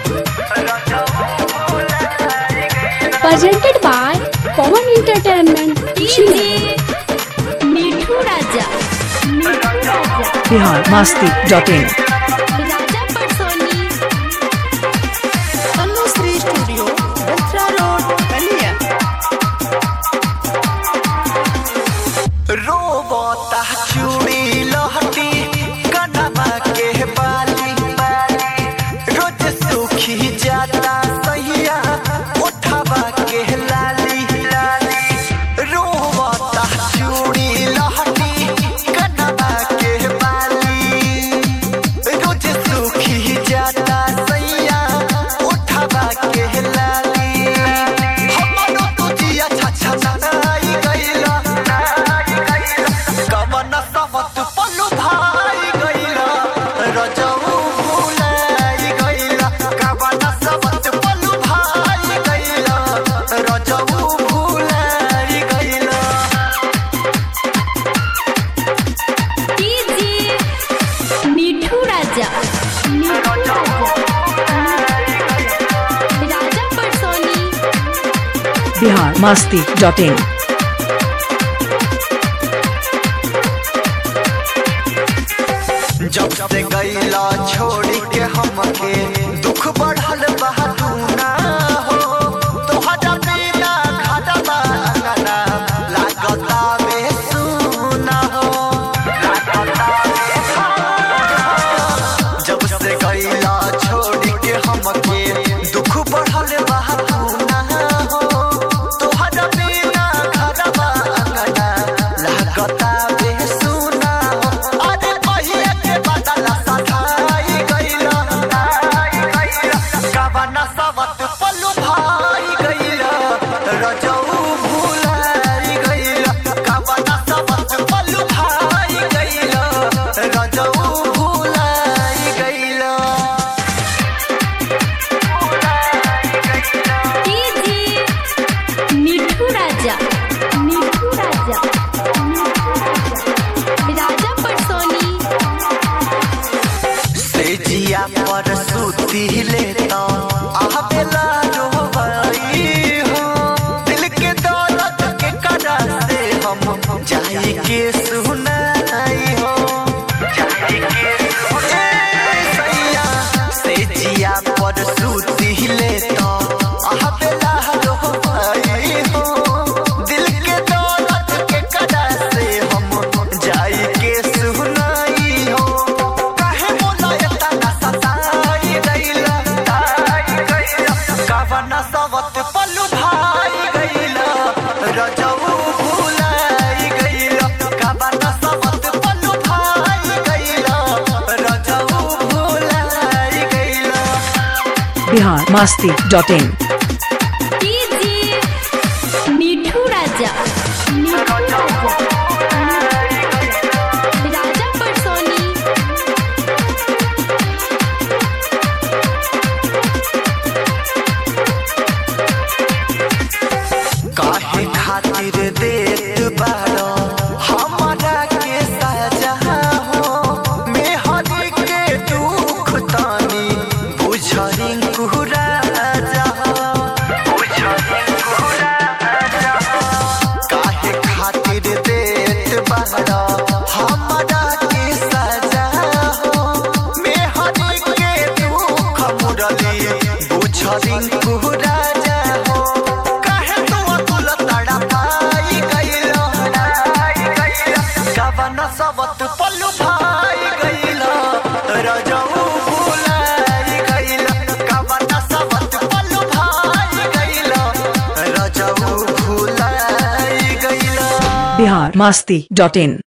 presented by Common Entertainment. मिठू राजा मिठू राजा बिहार मस्ती डॉट इन राजा परसोनी तनुश्री स्टूडियो बत्रा रोड बलिया रोबता चूड़ी लहटी कनमा के बाली रोज सूखी जाता सैया उठवा के लाली रोबता चूड़ी लहटी कनमा के बाली रोज सूखी जाता सैया उठवा के लाली हमरो तुझिया छछा नाई गइला कवन सबत पल्लू भाई गइला रजऊ भुलाई गइला कवन सबत पल्लू भाई गइला रजऊ भुलाई गइला मिठू राजा मिठू राजा राजा परसोनी बिहार मस्ती डॉट इन जब से गईला छोड़ी के हमके दुख बढ़ल बहादुना हो तोहरा बिना घरवा अंगना लागता बेसुना हो जब से गईला छोड़ी के हमके दुख बढ़ल बहादुना हो तोहरा बिना घरवा अंगना लागता बेसुना हो अरे पहिए के बदला सधाई गईला कवना सवत पल्लू भाई गईला रजऊ भुलाई गईला कवना सवत पल्लू भाई गईला रजऊ भुलाई गईला मिठू राजा मिठू राजा राजा परसोनी से जिया पर सूती लेता आवेला रोवाई हो दिल के दौलत के करा से हम जाई के सुनाई हो जाई के सुनाई सैया से जिया पर सूती लेता आवेला रोवाई हो दिल के दौलत के करा से हम जाई के सुनाई हो काहे मोला एतना सताई गइला कवना सवत पल्लू भाई गइला रजऊ भुलाई गइला कवना सवत पल्लू भाई गइला रजऊ भुलाई गइला बिहार मस्ती डॉट इन मिठू राजा मिठू राजा राजा परसोनी काहे खातिर देत बारो हमरा के सजा हो मेहरी के दुख तानी बुझरी कुहरा जा बुझरी कुहरा जा काहे खातिर देत बारो हमरा के सजा हो मेहरी के दुख मुरली बुझरी कुहरा जा हो काहे तू अतुल तड़ा पाई गइलो कवन सबत पल्लू भाई गइलो रजऊ भुलाई गइलो कवन सबत पल्लू भाई गइलो रजऊ भुलाई गइलो बिहार मस्ती डॉट इन